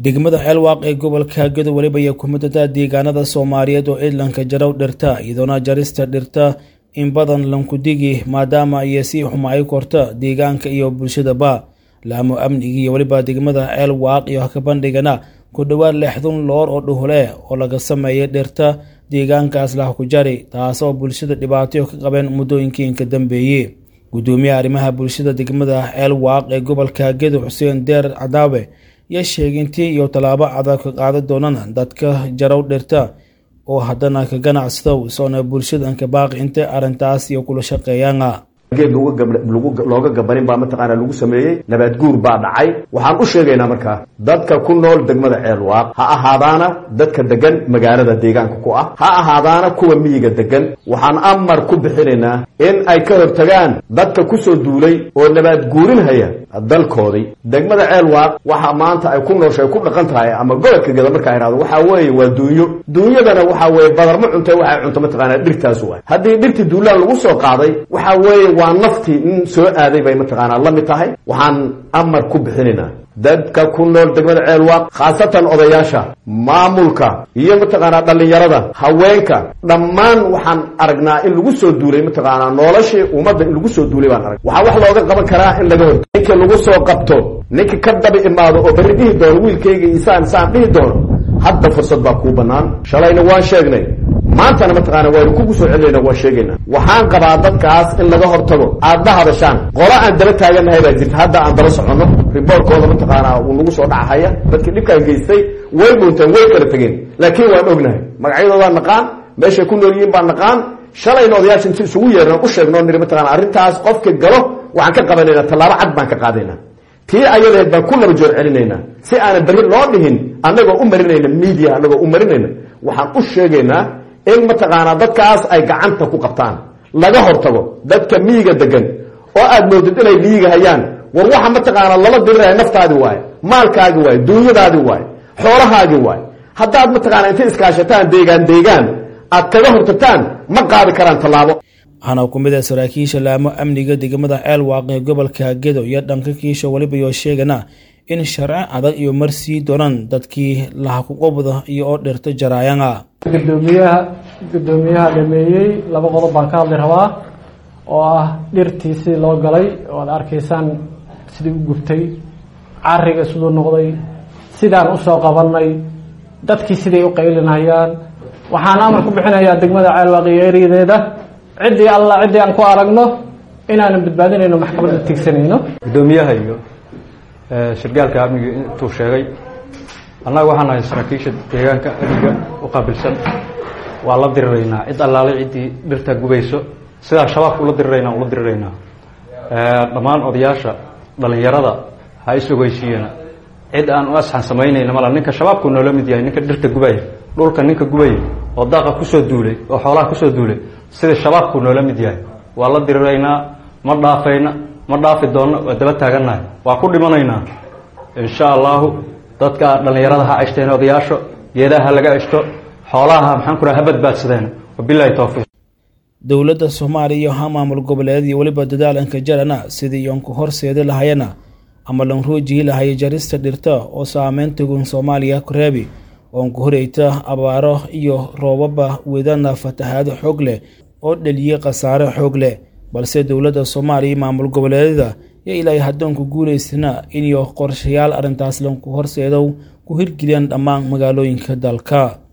degmada ceelwaaq ee gobolka gedo weliba ayaa ku midata deegaanada soomaaliyeed oo ciidlanka jarow dhirta iyadoona jarista dhirta in badan lankudigi maadaama ay sii xumaay korta deegaanka iyo bulshadaba laamo amnigi iyo weliba degmada ceelwaaq iyo hakabandhigana ku dhowaad lixdun loor oo dhuhule oo laga sameeyay dhirta deegaankaas lah ku jari taasoo bulshada dhibaatayo ka qabeen muddooyinkii inka dambeeyey gudoomiyaha arrimaha bulshada degmada ceelwaaq ee gobolka gedo xuseen deer cadaawe yaa sheegay intii iyo tallaabo adag ka qaadan doonaan dadka jarow dhirta oo haddana ka ganacsadow soona bulshada anka baaqi inta arrintaas iyo kula shaqeeyaana geed looga gabanin baa mataqaana lagu sameeyey nabaad guur baa dhacay waxaan u sheegaynaa markaa dadka ku nool degmada ceelwaaq ha ahaadaana dadka degan magaalada deegaanka ku ah ha ahaadaana kuwa miyiga degan waxaan amar ku bixinaynaa in ay ka hortagaan dadka kusoo duulay oo nabaad guurinhaya dalkoodii degmada ceelwaaq waxa maanta ay ku nooshay ku dhaqan tahay ama gobolka geda markaa ihahdo waxaa weeye waa duunyo duunyadana waxaa weeye badarma cuntay waxay cunto mataqaana dhirtaas waay haddii dhirtii duulaan lagu soo qaaday waxaa weeye waa naftii in soo aaday bay mataqaanaa la mid tahay waxaan amar ku bixinaynaa dadka ku nool degmada ceelwaaq khaasatan odayaasha maamulka iyo mataqaanaa dhallinyarada haweenka dhammaan waxaan aragnaa in lagu soo duulay mataqaanaa noloshii ummadda in lagu soo duulay baan arag waxaa wax looga qaban karaa in laga hor ninka lagu soo qabto ninka ka daba imaado oo berri dhihi doono wiilkayga isaan saan dhihi doono hadda fursad baa kuu bannaan shalayna waan sheegnay maantana mataqaana waynu kugu soo celinayna waan sheegaynaa waxaan qabaa dadkaas in laga hortago aad la hadashaan qola aan daba taagannahay baa jirta hadda aan daba soconno riboorkooda mataqaanaa uu nagu soo dhacahaya dadkii dhibkaan geystay way muunteen way kala tegeen laakiin waan ognahay magacyadoodaan naqaan meeshay ku nool yihiin baan naqaan shalayna odayaasha inti isugu yeerna u sheegno niri mataqana arrintaas qofka galo waxaan ka qabanaynaa tallaabo cad baan ka qaadaynaa tii ayadaheed baan ku laba joor celinaynaa si aanan berri loo dhihin annagoo u marinayna media annagoo u marinayna waxaan u sheegaynaa in mataqaanaa dadkaas ay gacanta ku qabtaan laga hortago dadka miyiga degan oo aad moodid inay miyiga hayaan war waxa mataqaanaa lala diriraya naftaadi waaye maalkaagi waaye duunyadaadi waaye xoolahaagi waaye haddaad mataqaanaa intay iskaashataan deegaan deegaan aad kaga hortagtaan ma qaadi karaan tallaabo waxaana ku mid ah saraakiisha laamo amniga degmada ceelwaaq ee gobolka gedo iyo dhanka kiisha weliba yoo sheegana in sharci adag iyo marsii doonaan dadkii lahakuqobda iyo oo dhirta jaraayana gudoomiyaha guddoomiyaha dhameeyey laba qodob baan ka hadli rabaa oo ah dhirtii sidii loo galay oo aad arkaysaan sidii u gubtay cariga siduu noqday sidaan usoo qabanay dadkii siday u qaylinayaan waxaan amar ku bixinayaa degmada ceelwaaq iyo eryadeeda ciddii alla ciddii aan ku aragno inaanan badbaadinayno maxkamadda tigsanayno guddoomiyaha iyo shirgaalka amniga intuu sheegay annaga waxaan nahay saraakiisha deegaanka amniga u qaabilsan waa la diriraynaa cid allaale ciddii dhirta gubayso sidaan shabaabka ula diriraynaa ula diriraynaa dhammaan odayaasha dhallinyarada ha is-ogeysiiyana cid aan u asxan samaynayna mala ninka shabaabku noola mid yahay ninka dhirta gubaya dhulka ninka gubaya oo daaqa kusoo duulay oo xoolaha kusoo duulay sida shabaabku noola mid yahay waa la diriraynaa ma dhaafayna ma dhaafi doonno waa daba taagannahay waa ku dhimanaynaa insha allahu dadka dhallinyarada ha ceshteen odayaasho geedaha ha laga ceshto xoolaha maxaan ku raha ha badbaadsadeen wabilahi towfiiq dowladda soomaaliya iyo ha maamul goboleed iyo weliba dadaalanka jarana sidii iyoonku horseedi lahayana ama lanruujihi lahaya jarista dhirta oo saameyn tagun soomaaliya kureebi oonku horeyta abaaro iyo roobaba wedana fatahaado xoog leh oo dheliyey khasaare xoog leh balse dowladda soomaaliya maamul goboleedyada yo ilaahay haddoonku guulaysana iniyo qorshayaal arrintaas lanku horseedow ku hirgeliyaan dhammaan magaalooyinka dalka